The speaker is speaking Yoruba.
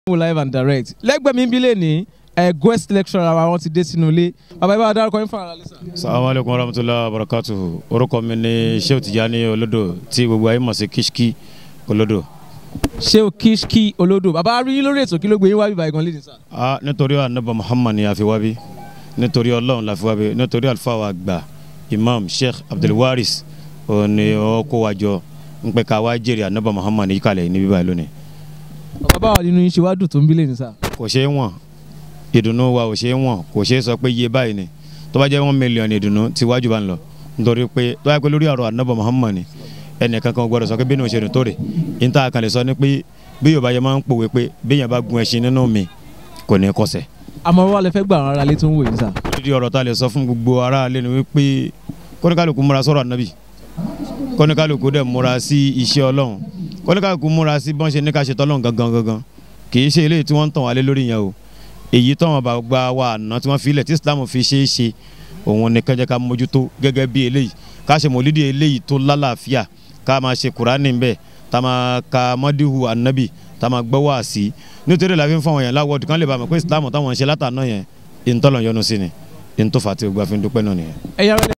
wò live and direct lẹ́gbẹ̀ẹ́ mi bílẹ̀ ní ẹ̀ guest lecturer wa wọ́n ti dé sínú ilé bàbá ibà dárúkọ yín fún ara lẹ́sà. salamu alaykum warahmatulahi wabarakatuhu orúkọ mi ni Shehu Tijani Olodo tí gbogbo ayé mọ̀ sí Kishki Olodo. ṣé o Kishki Olodo bàbá rí yín lórí ètò kí ló gbé yín wá bíbá ìgan lédè sá. a nítorí anaba Muhammad ni a fi wá bí nítorí Ọlọ́run la fi wá bí nítorí àlùfáà wa gbà Imam Sheikh Abdulwaris òní ọkọ wa jọ ń pẹ́ ká wá jèrè anaba Muhammad ní ìkàlẹ̀ ní bíbá lónìí. bàbá báwa nínú yín ṣe wá dùn tó ń bílẹ̀ ní sá. kò ṣeé wọ̀n ìdùnnú wa ò ṣeé wọ̀n kò ṣeé sọ pé iye báyìí ni tó bá jẹ́ one million ìdùnnú tí wájú bá ń lọ nítorí pé tó bá yẹ pé lórí ọ̀rọ̀ anaba Muhammad ni ẹnìkan kan gbọ́dọ̀ sọ pé bínú òṣèlú tó rè níta kan lè sọ ni pé bí Yorùbá yẹn máa ń pòwe pé béèyàn bá gun ẹṣin nínú mi kò ní kọsẹ̀. àmọ́ wà lẹ fẹ́ gbà àwọn ará ilé tó ń wò yín sá. dídí ọ̀rọ̀ tá a lè sọ fún gbogbo ará ilé ni wípé kọ́níkàlùkù múra sọ̀rọ̀ ànábì kọ́níkàlùkù dẹ̀ múra sí iṣẹ́ Ọlọ́run kọ́níkàlùkù múra sí bọ́n ṣe ní ká ṣe tọ́lọ́run gangan gangan kì í ṣe eléyìí tí wọ́n ń tàn wálé lórí yẹn o èyí tọ́wọ́n bá gba wa àná tí wọ́n fi ilẹ̀ tí Islam fi ṣe é ṣe òun ni kẹjẹ ká mójútó gẹ́gẹ́ bí eléyìí ká ṣe mọ̀lídìí eléyìí tó lálàáfíà ká máa ṣe kùránì ń bẹ̀ tá máa ka mọ́díhù ànábì tá máa gbọ́ wá sí nítorí la fi ń fọ àwọn yẹn láwọ́ọ̀dù kán lè bá mọ̀ pé Islam táwọn ń ṣe látàná yẹn ìntọ́lọ̀ yọnu sí ni ìntòfà tí gbogbo àfi ń dúpẹ́ náà nìyẹn. ẹ̀yà rẹ̀